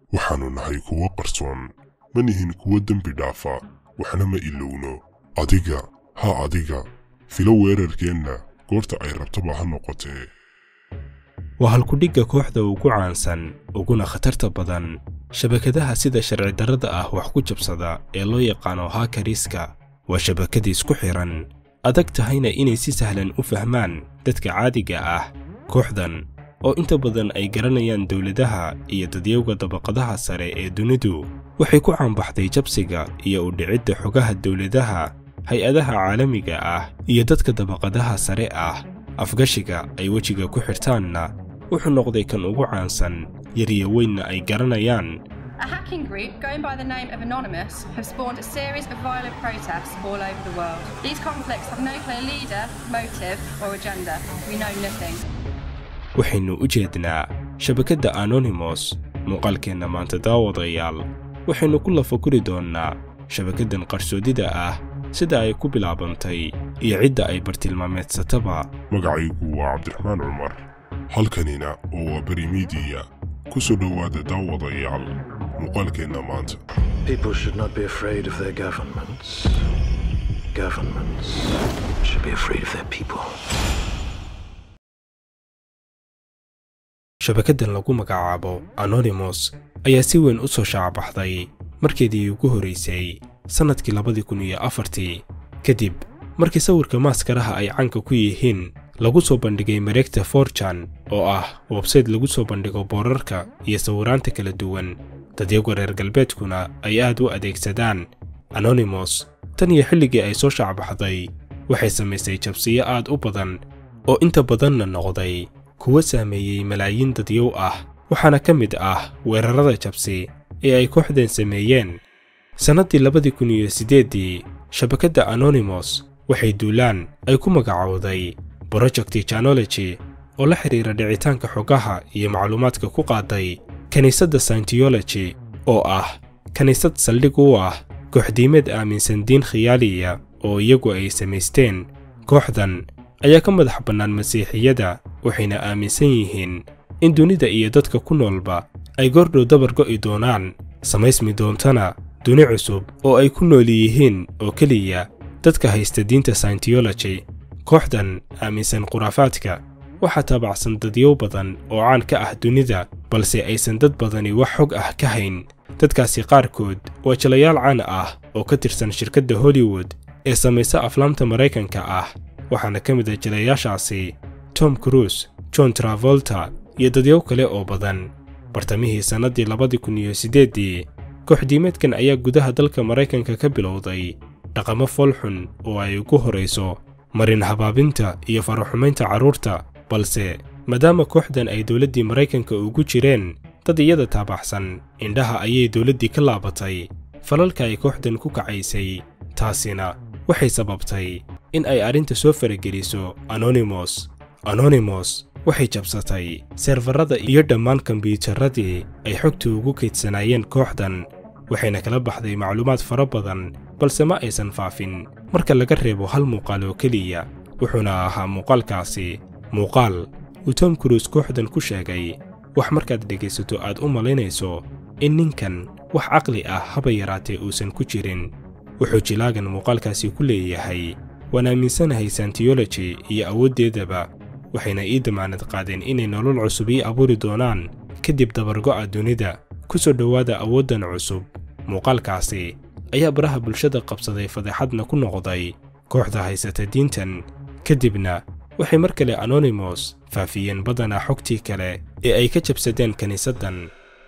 waxaannu nahay kuwo qarsoon ma nihin kuwo dembi dhaafa waxna ma ilowno adiga ha adiga filo weerarkeenna goorta ay rabtaba ha noqotee waa halkudhigga kooxda ugu caansan uguna khatarta badan shabakadaha sida sharci darrada ah wax ku jabsada ee loo yaqaano haakariska waa shabakada isku xidhan adag tahayna inay si sahlan u fahmaan dadka caadiga ah kooxdan oo inta badan ay garanayaan dowladaha iyo dadyowga dabaqadaha sare ee dunidu waxay ku caanbaxday jabsiga iyo u dhicidda xogaha dowladaha hay-adaha caalamiga ah iyo dadka dabaqadaha sare ah afgashiga ay wejiga ku xirtaanna wuxuu noqday kan ugu caansan yariyo weynna ay garanayaan A hacking group going by the name of Anonymous have spawned a series of violent protests all over the world. These conflicts have no clear leader, motive, or agenda. We know nothing. waxaynu u jeednaa shabakadda anonymous muuqaalkeenna maanta daawadayaal waxaynu ku lafakuri doonnaa shabakaddan qarsoodida ah sida ay ku bilaabantay iyo cidda ay bartilmaameedsataba magacaygu waa cabdiraxmaan cumar halkanina oo waa beri miidiya ku soo dhowaada daawadayaal muuqaalkeenna maanta People should not be afraid of their governments. Governments should be afraid of their people. shabakaddan lagu magacaabo anonymous ayaa si weyn u soo shaacabaxday markeedii ugu horraysay sannadkii labadii kun iyo afartii kadib markii sawirka maaskaraha ay caanka ku yihiin lagu soo bandhigay mareegta forjan oo ah websayte lagu soo bandhigo boorarka iyo sawiraanta kala duwan dadyaga reer galbeedkuna ay aad u adeegsadaan anonymous tan iyo xilligii ay soo shaacbaxday waxay samaysay jabsiyo aad u badan oo inta badanna noqday kuwa saameeyey malaayiin dadyow ah waxaana ka mid ah weerarrada jabsi ee ay kooxdan sameeyeen sannaddii labadii kun iyo siddeeddii shabakadda anonymous waxay duulaan ay ku magacowday project janology oo la xidhiira dhicitaanka xogaha iyo macluumaadka ku qaaday kiniisadda scientology oo ah kiniisad saldhig u ah kooxdiimeed aaminsan diin khiyaaliya oo iyagu ay samaysteen kooxdan ayaa ka madax bannaan masiixiyada waxayna aaminsan yihiin in dunida iyo dadka ku noolba ay goordhow dabar go'i doonaan samaysmi doontana duni cusub oo ay ku nool yihiin oo keliya dadka haysta diinta scientology kooxdan aaminsan khuraafaadka waxaa taabacsan dadyow badan oo caan ka ah dunida balse aysan dad badani wax xog ah ka hayn dadkaasi qaarkood waa jalayaal caan ah oo ka tirsan shirkadda hollywood ee samaysa aflaamta maraykanka ah waxaana ka mid ah jalayaashaasi tom cruise john travolta iyo dadyow kale oo badan bartamihii sannaddii labadii kun iyo siddeeddii kooxdiimeedkan ayaa gudaha dalka maraykanka ka bilowday dhaqamo foolxun oo ay ugu horayso marin habaabinta iyo faraxumaynta carruurta balse maadaama kooxdan ay dowladdii maraykanka ugu jireen dad iyada taabaxsan indhaha ayay dowladdii ka laabatay falalka ay kooxdan ku kacaysay taasina waxay sababtay in ay arrinta soo farageliso anonymous anonymous waxay jabsatay seerfarrada iyo dhammaan kombiyuutarradii ay xogta ugu kaydsanaayeen kooxdan waxayna kala baxday macluumaad fara badan balse ma aysan faafin marka laga reebo hal muuqaal oo keliya wuxuuna ahaa muuqaalkaasi muuqaal uu tom cruise kooxdan ku sheegay wax markaad dhegaysato aad u malaynayso in ninkan wax caqli ah haba yaraatee uusan ku jirin wuxuu jilaagan muuqaalkaasi ku leeyahay waan aaminsanahay scientology iyo awooddeedaba waxayna ii damaanad qaadeen inay nolol cusub ii abuuri doonaan kadib dabargo'a dunida ku soo dhowaada awooddan cusub muuqaalkaasi ayaa baraha bulshada qabsaday fadeexadna ku noqday kooxda haysata diintan kadibna waxay mar kale anonymous faafiyeen badanaa xogtii kale ee ay ka jabsadeen kiniisaddan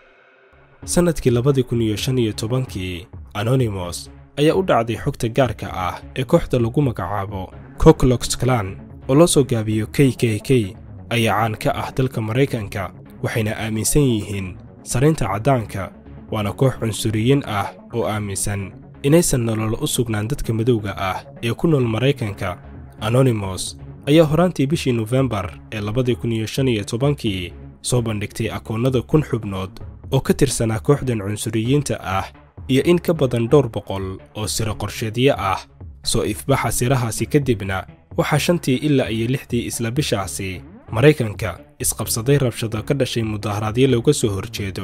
sannadkii labadii kun iyo shan iyo tobankii anonymous ayaa u dhacday xogta gaarka ah ee kooxda lagu magacaabo koklox clan oo loo soo gaabiyo k k k ayaa caan ka ah dalka maraykanka waxayna aaminsan yihiin saraynta caddaanka waana koox cunsuriyiin ah oo aaminsan inaysan nolol u sugnaan dadka madowga ah ee ku nool maraykanka anonymous ayaa horaantii bishii nofembar ee labadii kun iyo shan iyo tobankii soo bandhigtay akoonnada kun xubnood oo ka tirsanaa kooxdan cunsuriyiinta ah iyo in ka badan dhowr boqol oo siro qorsheedyo ah soo ifbaxa sirahaasi kadibna waxaa shantii ilaa iyo lixdii isla bishaasi maraykanka isqabsaday rabshado ka dhashay mudaharaadyo looga soo horjeedo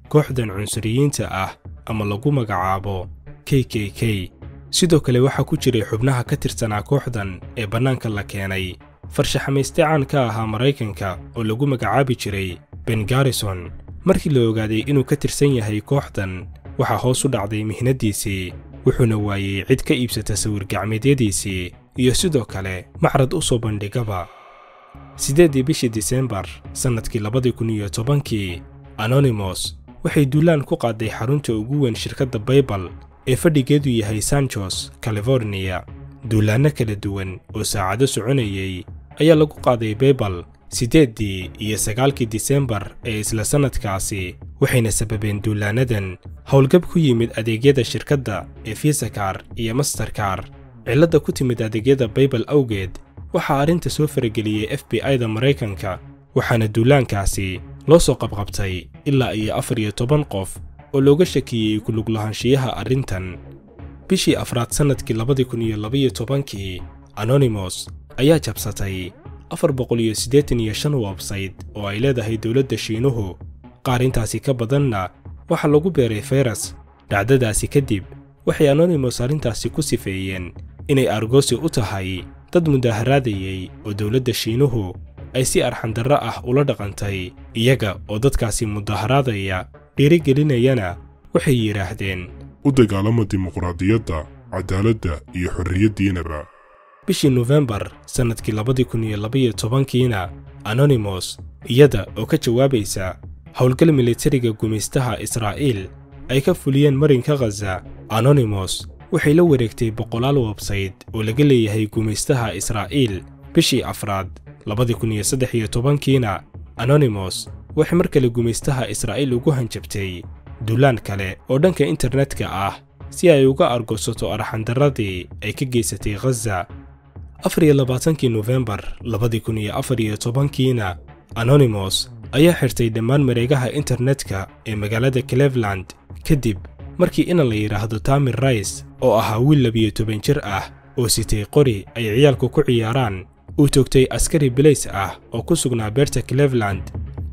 kooxdan cunsuriyiinta ah ama lagu magacaabo k k k sidoo kale waxaa ku jiray xubnaha ka tirsanaa kooxdan ee bannaanka la keenay farshaxamayste caan ka ahaa maraykanka oo lagu magacaabi jiray ben garrison markii la ogaaday inuu ka tirsan yahay kooxdan waxaa hoos u dhacday mihnaddiisii wuxuuna waayey cid ka iibsata sawir-gacmeedyadiisii iyo sidoo kale macrad u soo bandhigaba siddeeddii bishii disembar sannadkii labadii kun iyo tobankii anonymous waxay duulaan ku qaaday xarunta ugu weyn shirkadda baybal ee fadhigeedu yahay sanjos californiya duulaanno kala duwan oo saacado soconayay ayaa lagu qaaday baybal siddeeddii iyo sagaalkii disembar ee isla sannadkaasi waxayna sababeen duulaannadan howlgab ku yimid adeegyada shirkadda ee fisakar iyo masterkar cilladda ku timid adeegyada baybal awgeed waxaa arrinta soo farageliyey f b i-da maraykanka waxaana duulaankaasi loo soo qabqabtay ilaa iyo afar iyo toban qof oo looga shakiyey ku luglahaanshiyaha arrintan bishii afraad sannadkii labadii kun iyo labaiyo tobankii anonymous ayaa jabsatay afar boqol iyo siddeetan iyo shan websayt oo ay leedahay dowladda shiinuhu qaar intaasi ka badanna waxaa lagu beeray fayras dhacdadaasi kadib waxay anonymous arrintaasi ku sifeeyeen inay argosi u tahay dad mudaharaadayey oo dowladda shiinuhu ay si arxandarro ah ula dhaqantay iyaga oo dadkaasi mudaharaadaya dhiirigelinayana waxay yidhaahdeen u dagaalama dimuqraadiyadda cadaaladda iyo xorriyaddiinaba bishii nofembar sannadkii labadii kun iyo labaiyo tobankiina anonymous iyada oo ka jawaabaysa howlgal militariga gumaystaha israa'iil ay ka fuliyeen marinka khaza anonymous waxay la wareegtay boqolaal websayt oo laga leeyahay gumaystaha israa'iil bishii afraad labadii kun iyo saddex iyo tobankiina anonymous waxay mar kale gumaystaha israa'iil ugu hanjabtay duulaan kale oo dhanka internetka ah si ay uga argosato arxandarradii ay ka geysatay khaza afar iyo labaatankii nofembar labadii kun iyo afar iyo tobankiina anonymous ayaa xirtay dhammaan mareegaha internetka ee magaalada cleveland kadib markii ina la yidhaahdo tamir rais oo ahaa wiil labiyo toban jir ah oo sitay qori ay ciyaalku ku ciyaaraan uu toogtay askari bilays ah oo ku sugnaa beerta cleveland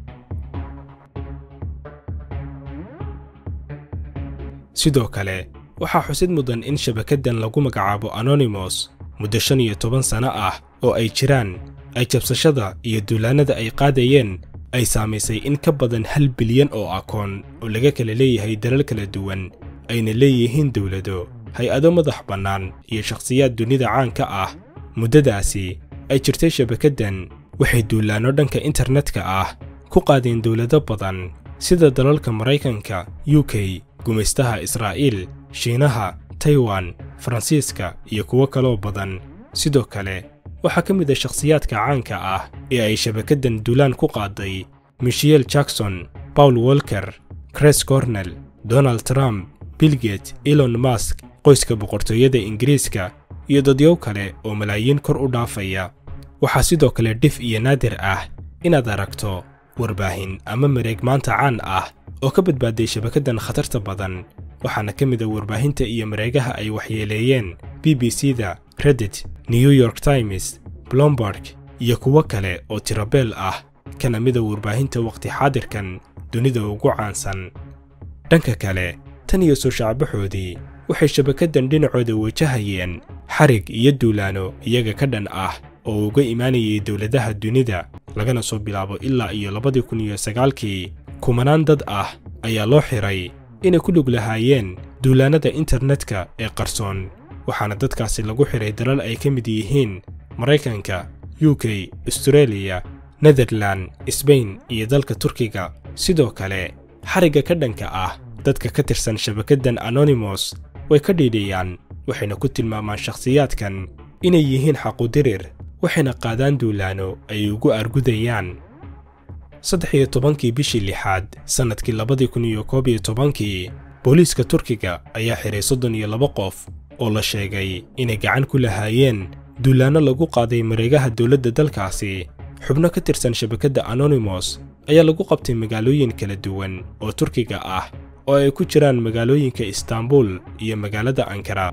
sidoo kale waxaa xusid mudan in shabakaddan lagu magacaabo anonymous muddo shan iyo toban sanno ah oo ay jiraan ay jabsashada iyo duulaannada ay qaadayeen ay saamaysay in ka badan hal bilyan oo akoon oo laga kala leeyahay dalal kala duwan ayna leeyihiin dowlado hay-ado madax bannaan iyo shakhsiyaad dunida caanka ah muddadaasi ay jirtay shabakaddan waxay duulaanno dhanka internetka ah ku qaadeen dowlado badan sida dalalka maraykanka u k gumaystaha israa'iil shiinaha taiwan faransiiska iyo kuwo kaloo badan sidoo kale waxaa ka mid a shakhsiyaadka caanka ah ee ay shabakaddan duulaan ku qaaday michel jackson paul walker chris cornell donald trump bilgate elon mask qoyska boqortooyada ingiriiska iyo dadyow kale oo malaayiin kor u dhaafaya waxaa sidoo kale dhif iyo naadir ah inaad aragto warbaahin ama mareeg maanta caan ah oo ka badbaaday shabakaddan khatarta badan waxaana ka mid a warbaahinta iyo mareegaha ay waxyeeleeyeen b b c da reddit new york times blomberg iyo kuwo kale oo tirabeel ah kana mida warbaahinta wakhti xaadirkan dunida ugu caansan dhanka kale tan iyo soo shacbaxoodii waxay shabakaddan dhinacooda wajahayeen xarig iyo duulaano iyaga ka dhan ah oo uga imaanayay dowladaha dunida lagana soo bilaabo ilaa iyo labadii kun iyo sagaalkii kumanaan dad ah ayaa loo xiray inay ku lug lahaayeen duulaannada internetka ee qarsoon waxaana dadkaasi lagu xiray dalal ay ka mid yihiin maraykanka u k astareeliya netherlan sbain iyo dalka turkiga sidoo kale xarigga ka dhanka ah dadka ka tirsan shabakaddan anonymous way ka dhiidhiyaan waxayna ku tilmaamaan shakhsiyaadkan inay yihiin xaqudirir waxayna qaadaan duulaano ay ugu argudayaan saddex iyo tobankii bishii lixaad sannadkii labadii kun iyo koob iyo tobankii booliiska turkiga ayaa xiray soddon iyo laba qof oo la sheegay inay gacan ku lahaayeen duulaanno lagu qaaday mareegaha dowladda dalkaasi xubno ka tirsan shabakadda anonymous ayaa lagu qabtay magaalooyin kala duwan oo turkiga ah oo ay ku jiraan magaalooyinka istaanbul iyo magaalada ankara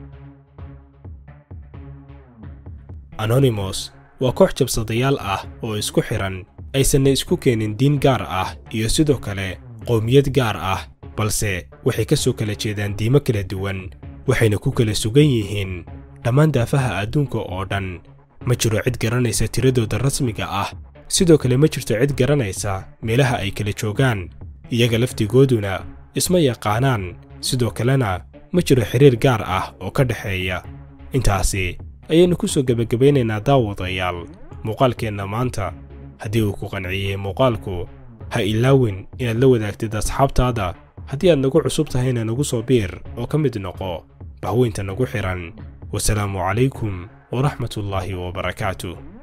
anonymous waa koox jabsadayaal ah oo isku xidhan aysanna isku keenin diin gaar ah iyo sidoo kale qowmiyad gaar ah balse waxay ka soo kala jeedaan diimo kala duwan waxayna ku kala sugan yihiin dhammaan daafaha adduunka oo dhan ma jiro cid garanaysa tiradooda rasmiga ah sidoo kale ma jirto cid garanaysa meelaha ay kala joogaan iyaga laftigooduna isma yaqaanaan sidoo kalena ma jiro xiriir gaar ah oo ka dhexeeya intaasi ayaynu ku soo gebagabaynaynaa daawadayaal muuqaalkeenna maanta haddii uu ku qanciyey muuqaalku ha ilaawin inaad la wadaagtid asxaabtaada haddii aad nagu cusub tahayna nagu soo biir oo ka mid noqo bahweynta nagu xidhan wasalaamu calaykum waraxmatullaahi wabarakaatuh